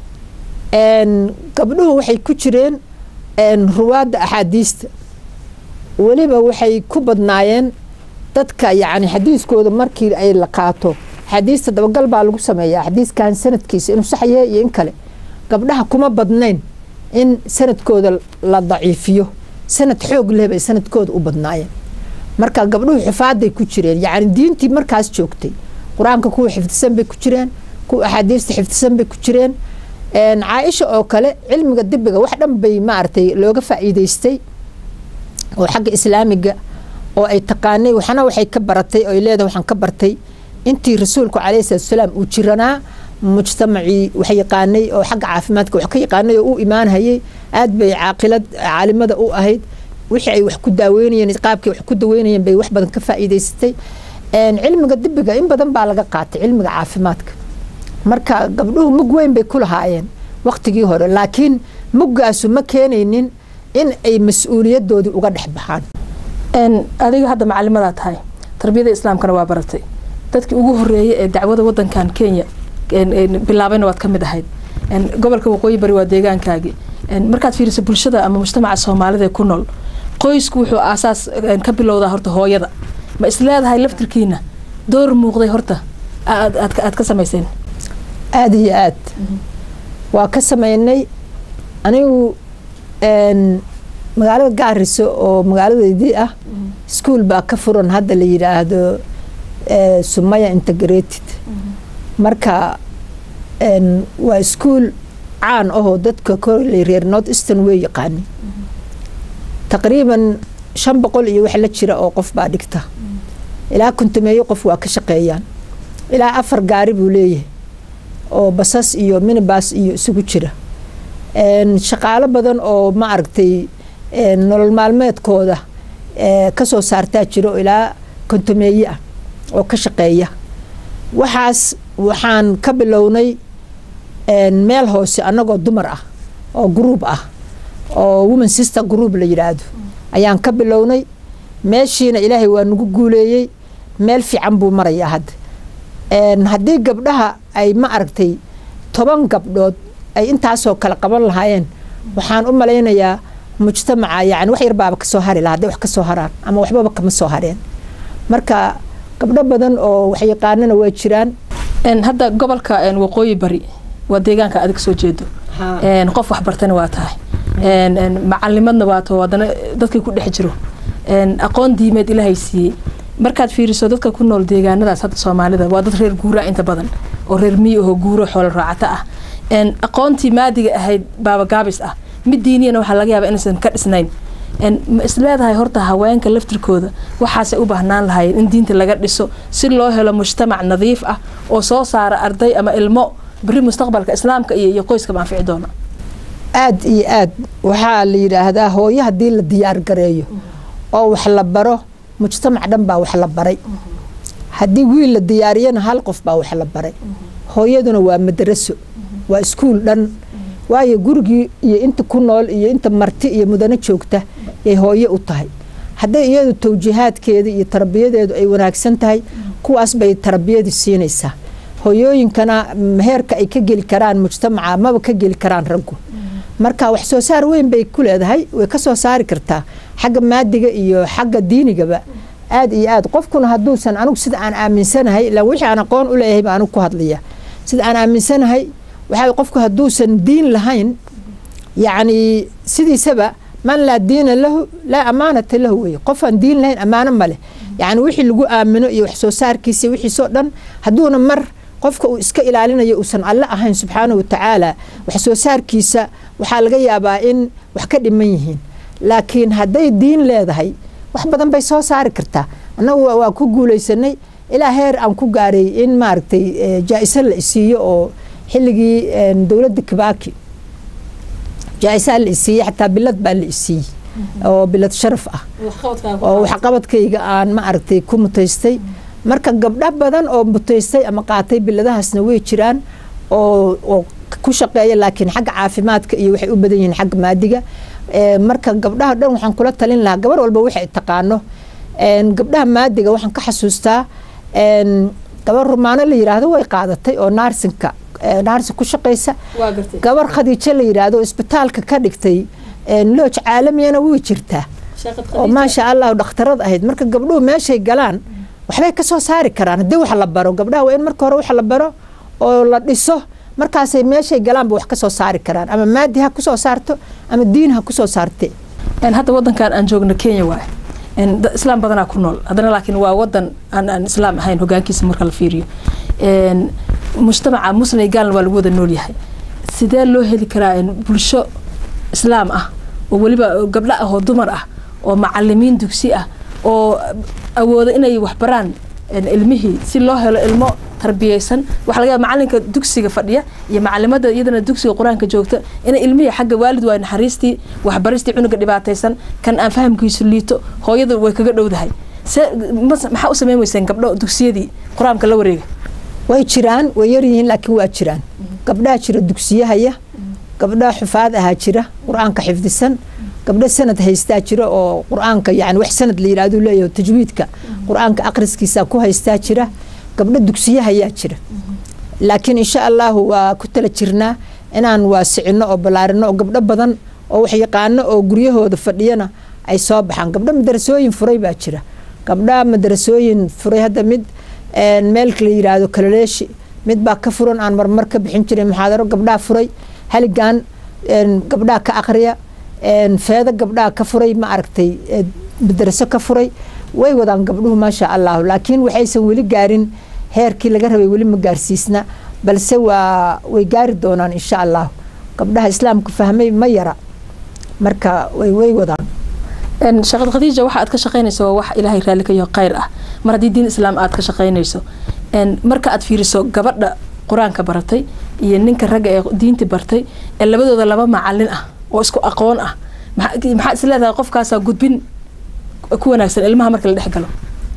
gabdhuhu waxay ku jireen ruwaadda axaadiista weliba waxay ku badnaayeen dadka yacni xadiiskooda markii ay la qaato xadiista dabagal baa lagu sameeyaa xadiiskan sanadkiisa inuu sax yahay iyo in kale gabdhaha kuma badnayn in sanadkooda la daciifiyo sanad xoog leh bay sanadkooda u badnaayeen marka gabdhuhu xifaaday ku jireen yacni diintii markaas joogtay qur-aanka kuwa xifdisan bay ku jireen kuwa axaadiista xifdisan bay ku jireen caaisha oo kale cilmiga dibiga wax dhan bay maaragtay looga faa'iidaystay oo xagga islaamiga oo ay taqaanay waxna waxay ka baratay oo ay leedahay waxaan ka bartay intii rasuulku calayhi salaatu salaam uu jiranaa mujtamacii wax yaqaanay oo xagga caafimaadka wax ka yaqaanay oo u imaanhayay aad bay caaqilad caalimada u ahayd wixii ay wax ku daaweynayeen qaabkii wax ku daweynayeen bay wax badan ka faa'iidaysatay cilmiga dibiga in badan baa laga qaatay cilmiga caafimaadka marka gabdhuhu mug weyn bay ku lahaayeen waqtigii hore laakiin muggaasu ma keenaynin in ay mas-uuliyadoodii uga dhex baxaan adiga hadda macalimadaa tahay tarbiyada islaamkana waa baratay dadkii ugu horeeyay ee dacwada wadankan kenya bilaabayna waad ka mid ahayd gobolka waqooyi bari waa deegaankaagii markaad fiiriso bulshada ama mujtamaca soomaalida ee ku nool qoysku wuxuu aasaas ka bilowdaa horta hooyada ma isleedahay laftirkiina door muuqday horta aad ka samayseen aada iyo aad waa ka sameynay anigu magaalada gaariso oo magaaladeydii ah iskuol baa ka furan hadda la yidhaahdo sumaya integrated marka waa iskuol caan ahoo dadka koley reer north eastern way yaqaani taqriiban shan boqol iyo wax la jira oo qof baa dhigta ilaa kontameeyo qof waa ka shaqeeyaan ilaa afar gaari buu leeyahay oo basas iyo minibas iyo isugu jira shaqaalo badan oo ma aragtay nolol maalmeedkooda kasoo saartaa jiro ilaa kontameeye ah oo ka shaqeeya waxaas waxaan ka bilownay meel hoose annagoo dumar ah oo gruub ah oo woman sister group la yidhaahdo ayaan ka bilownay meeshiina ilaahay waa nagu guuleeyey meel fiican buu marayaa hadda haddii gabdhaha ay ma aragtay toban gabdhood ay intaasoo kale qaban lahaayeen waxaan u malaynayaa mujtamaca yani wax yarbaaba kasoo hari laha hadday wax kasoo haraan ama waxbaba kama soo hareen marka gabdho badan oo waxyaqaanana waa jiraan hadda gobolka waqooyi bari waa deegaanka adig soo jeedo qof waxbartana waa tahay macalimadna waa too haddana dadkii ku dhex jiro aqoon diimeed ilaahay siiyey markaad fiiriso dadka ku nool deegaanadaas hadda soomaalida waa dad reer guuraa inta badan oo reer miyi ahoo guuro xoolo raacato ah aqoontii maadiga ahayd baabagaabis ah mid diiniyana waxaa laga yaaba inaysan ka dhisnayn ma isleedahay horta haweenka laftirkooda waxaasay u baahnaan lahaayeen in diinta laga dhiso si loo helo mujtamac nadiif ah oo soo saara arday ama ilmo beri mustaqbalka islaamka iyo iyo qoyskaba anfici doona aad iyo aad waxaa la yidhaahdaa hooyo haddii la diyaar gareeyo oo wax la baro mujtamac dhan baa wax la baray haddii wiil la diyaariyana hal qof baa wax la baray hooyaduna waa madaraso waa iskuul dhan waayo gurigii iyo inta ku nool iyo inta marti iyo mudano joogta yay hooyo u tahay hadday iyadu tawjiihaadkeeda iyo tarbiyadeedu ay wanaagsan tahay kuwaas bay tarbiyadii siinaysaa hooyooyinkana heerka ay ka geli karaan mujtamaca maba ka geli karaan raggu marka wax soo saar weyn bay ku leedahay way ka soo saari kartaa xagga maadiga iyo xagga diinigaba aad iyo aad qofkuna hadduusan anigu sida aan aaminsanahay ilaa wixii aan aqoon u leeyahay baa anigu ku hadlaya sida aan aaminsanahay waxaa qofku hadduusan diin lahayn yacni sidiisaba man laa diina lahu laa amaanata lahu weye qofaan diin lahayn ammaano ma leh yacni wixii lagu aamino iyo wax soo saarkiisa wixiisoo dhan hadduuna mar qofka uu iska ilaalinayo uusan alle ahayn subxaanahu watacaala wax soo saarkiisa waxaa laga yaabaa in wax ka dhiman yihiin laakiin hadday diin leedahay wax badan bay soo saari kartaa annagu waa ku guulaysanay ilaa heer aan ku gaaray in maaragtay jaa-iso la isiiyo oo xilligii dowladda kibaaki jaa-isaa la isiiyey xataa bilad baa la isiiyey oo bilad sharaf ah oo waxqabadkayga aan ma aragtay ku mutaystay marka gabdho badan oo mutaystay ama qaatay biladahaasna way jiraan oo ku shaqeeya laakiin xagga caafimaadka iyo waxay u badan yihiin xagga maadiga marka gabdhaha dhan waxaan kula talin lahaa gabar walba waxay taqaano gabdhaha maadiga waxaan ka xasuustaa gabar rumaano la yiraahdo way qaadatay oo naarsinka naarsin ku shaqeysa gabar khadiijo la yiraahdo isbitaalka ka dhigtay looj caalamiyana way jirtaa oo maasha allah dhakhtarad ahayd marka gabdhuhu meeshay galaan waxbay ka soo saari karaan haddii wax la baro gabdhaha waa in marka hore wax la baro oo la dhiso markaasay meeshay galaanba wax ka soo saari karaan ama maadi ha kusoo saarto ama diin ha kusoo saarte hadda wadankan aan joogno kenya waay islaam badanaa ku nool haddana laakiin waa wadan aan aan islaam ahayn hogaankiisa marka la fiiriyo mujtamaca muslim gaalna waa lagu wada nool yahay sidee loo heli karaa bulsho islaam ah oo weliba gabdho ah oo dumar ah oo macalimiin dugsi ah oo awooda inay waxbaraan ilmihii si loo helo ilmo tarbiyeysan waxa laga yaaba macalinka dugsiga fadhiya iyo macalimada iyadana dugsiga qur-aanka joogta inay ilmihii xagga waalid waay naxariistii waxbaristii cunuga dhibaataysan kan aan fahamkiisu liito hooyada way kaga dhowdahay se maxaa u sameyn weyseen gabdho dugsiyadii qur-aanka la wareega way jiraan way yaryihiin laakiin waa jiraan gabdhaha jira dugsiyahaya gabdhaha xufaad ahaa jira qur-aanka xifdisan gabdho sanad haystaa jira oo qur-aanka yani wax sanad la yirahdo leeyahay tajwiidka qur-aanka akhriskiisa ku haystaa jira gabdho dugsiyahayaa jira laakiin insha allahu waa ku tala jirnaa inaan waasicino oo ballaarino oo gabdho badan oo wax yaqaano oo guryahooda fadhiyana ay soo baxaan gabdho madarasooyin furay baa jira gabdha madarasooyin furay hadda mid meelka la yiraahdo kalaleeshi mid baa ka furan aan marmar ka bixin jiray muxaadaro gabdhaha furay haligan gabdhaha ka aqriya feedo gabdhaha ka furay ma aragtay madaraso ka furay way wadaan gabdhuhu maasha allahu laakiin waxaysan weli gaarin heerkii laga rabay weli ma gaarsiisna balse waa way gaari doonaan insha allahu gabdhaha islaamka fahmay ma yara marka way way wadaan shaqad khadiija waxa aad ka shaqaynayso waa wax ilaahay raalli ka yaho khayr ah mar haddii diin islaam aad ka shaqaynayso marka aad fiiriso gabadha qur-aanka baratay iyo ninka ragga ee diinti bartay ee labadooda laba macalin ah oo isku aqoon ah maxaa is leedahay qofkaasaa gudbin ku wanaagsan ilmaha marka la dhex galo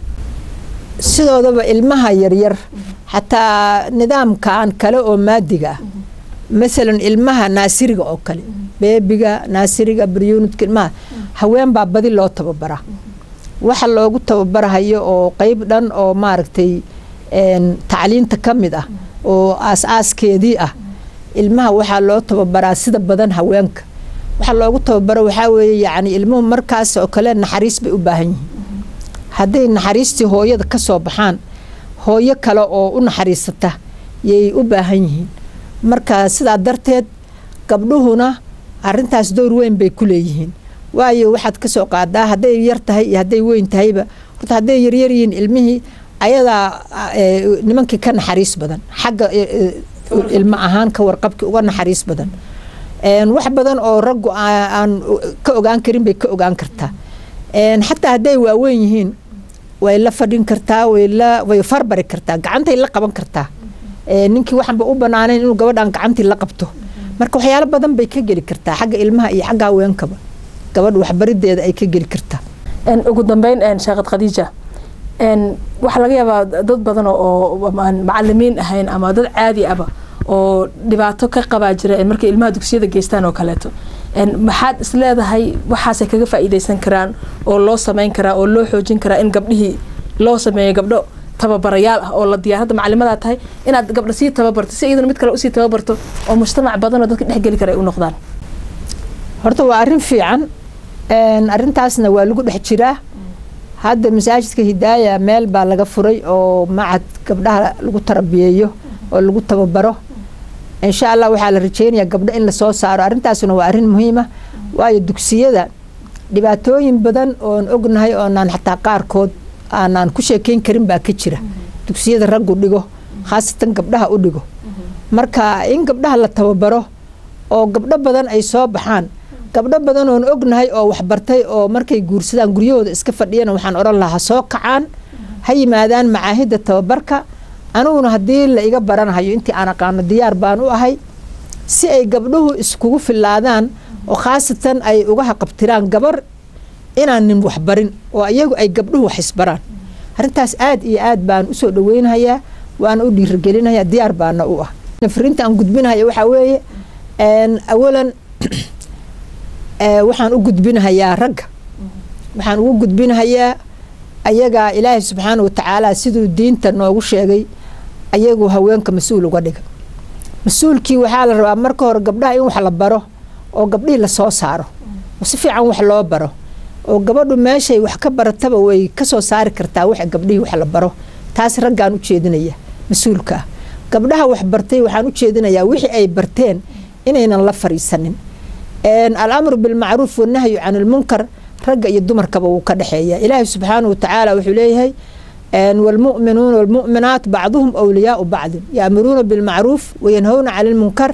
sidoodaba ilmaha yaryar xataa nidaamkan kale oo maadiga ah masalan ilmaha naasiriga oo kale beebiga naasiriga baryunudka ilmaha haween baa badi loo tababaraa waxa loogu tababarahayo oo qeyb dhan oo maaragtay tacliinta ka mid ah oo aas-aaskeedii ah ilmaha waxaa loo tababaraa sida badan haweenka waxaa loogu tababaro waxaa weeye yacni ilmuhu markaas oo kale naxariis bay u baahan yihiin hadday naxariistii hooyada ka soo baxaan hooyo kale oo u naxariisata yay u baahan yihiin marka sidaa darteed gabdhuhuna arintaas door weyn bay ku leeyihiin waayo waxaad kasoo qaadaa hadday yar tahay iyo hadday weyn tahayba horta hadday yaryar yihiin ilmihii ayadaa nimankii ka naxariis badan xagga ilmo ahaan ka warqabki uga naxariis badan wax badan oo raggu aan ka ogaan karin bay ka ogaan kartaa xataa hadday waaweyn yihiin way la fadhin kartaa way farbari kartaa gacantay la qaban kartaa ninkii waxaanba u banaanayn inuu gabadhan gacantii la qabto marka waxyaalo badan bay ka geli kartaa xagga ilmaha iyo xagga haweenkaba gabadha waxbarideeda ay ka geli kartaa ugu dambeyn sheekad khadiija waxaa laga yaabaa dad badan oo aan macalimiin ahayn ama dad caadi aba oo dhibaato ka qabaa jira markay ilmaha dugsiyada geystaan oo kaleeto maxaad is leedahay waxaasay kaga faa'iidaysan karaan oo loo samayn karaa oo loo xoojin karaa in gabdhihii loo sameeyo gabdho tababarayaal ah oo la diyaar hadda macalimadaa tahay inaad gabdho sii tababarto si iyaduna mid kale usii tababarto oo mujtamac badan oo dadka dhexgeli kara ay u noqdaan horta waa arrin fiican arrintaasna waa lagu dhex jiraa hadda masaajidka hidaaya meel baa laga furay oo macad gabdhaha lagu tarabiyeeyo oo lagu tababaro insha allah waxaa la rajeynayaa gabdho in lasoo saaro arrintaasuna waa arrin muhiima waayo dugsiyada dhibaatooyin badan oon ognahay oonaan xataa qaarkood aanaan ku sheekeyn karin baa ka jira dugsiyada raggu dhigo khaasatan gabdhaha u dhigo marka in gabdhaha la tababaro oo gabdho badan ay soo baxaan gabdho badan oon ognahay oo waxbartay oo markay guursadaan guryahooda iska fadhiyana waxaan odhan lahaa soo kacaan ha yimaadaan macaahidda tababarka aniguna haddii la iga baranahayo intii aan aqaano diyaar baan u ahay si ay gabdhuhu iskugu filaadaan oo khaasatan ay uga haqabtiraan gabar inaan nin waxbarin oo iyagu ay gabdhuhu wax isbaraan arrintaas aad iyo aad baan usoo dhaweynhayaa waana u dhiirigelinhayaa diyaar baana u ah fariinta aan gudbinahaya waxaa weeye awalan waxaan u gudbinahayaa ragga waxaan ugu gudbinahayaa ayagaa ilaahay subxaana watacaala siduu diinta noogu sheegay ayagu haweenka mas-uul uga dhiga mas-uulkii waxaa la rabaa marka hore gabdhaha in wax la baro oo gabdhihii lasoo saaro oo si fiican wax loo baro oo gabadhu meeshay wax ka barataba way kasoo saari kartaa wax gabdhihii wax la baro taas raggaan u jeedinaya mas-uulka ah gabdhaha wax bartay waxaan u jeedinayaa wixii ay barteen inaynan la fariisanin alamru bilmacruuf wanahyu can ilmunkar ragga iyo dumarkaba wuu ka dhexeeya ilaahi subxaana watacaala wuxuu leeyahay wlmuminuuna wlmuminaat bacduhum wliyaau bacdin yaamuruuna bilmacruuf wayanhowna cani lmunkar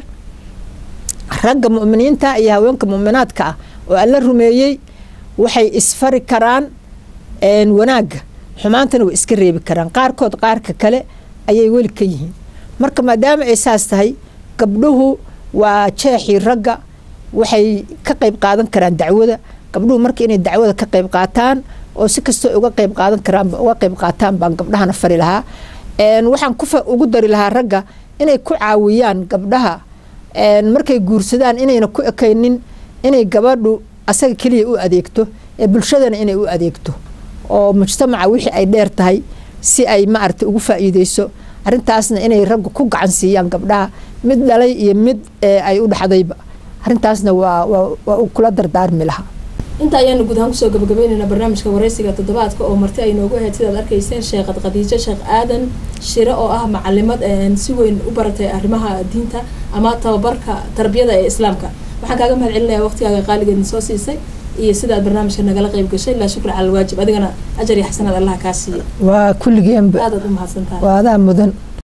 ragga muminiinta iyo haweenka muminaadka ah oo alla rumeeyey waxay isfari karaan wanaagga xumaantana way iska reebi karaan qaarkood qaarka kale ayay weli ka yihiin marka maadaama ay saas tahay gabdhuhu waa jeexii ragga waxay ka qayb qaadan karaan dacwada gabdhuhu marka inay dacwada ka qayb qaataan oo si kastoo uga qayb qaadan karaan uga qayb qaataan baan gabdhahana fari lahaa waxaan ku ugu dari lahaa ragga inay ku caawiyaan gabdhaha markay guursadaan inayna ku ekaynin inay gabadhu asaga keliya u adeegto ee bulshadana inay u adeegto oo mujtamaca wixii ay dheer tahay si ay maaragtay ugu faa'iideyso arrintaasna inay raggu ku gacan siiyaan gabdhaha mid dhalay iyo mid ay u dhaxdayba arrintaasna waa waa kula dardaarmi lahaa inta ayaanu guud ahaan kusoo gabagabaynaynaa barnaamijka wareysiga toddobaadka oo marti ay noogu ahayd sidaad arkayseen sheekhad khadiijo sheekh aadan shire oo ah macalimad si weyn u baratay arrimaha diinta ama tababarka tarbiyada ee islaamka waxaan kaaga mahad celinayaa waqtigaaga qaaligeedna soo siisay iyo sidaad barnaamijka nagala qayb gashay laa shukra cala alwaajib adigana ajar iyo xasanaad allaha kaa siiya waa kulligeenba aadaad u mahadsantahay waa adaa mudan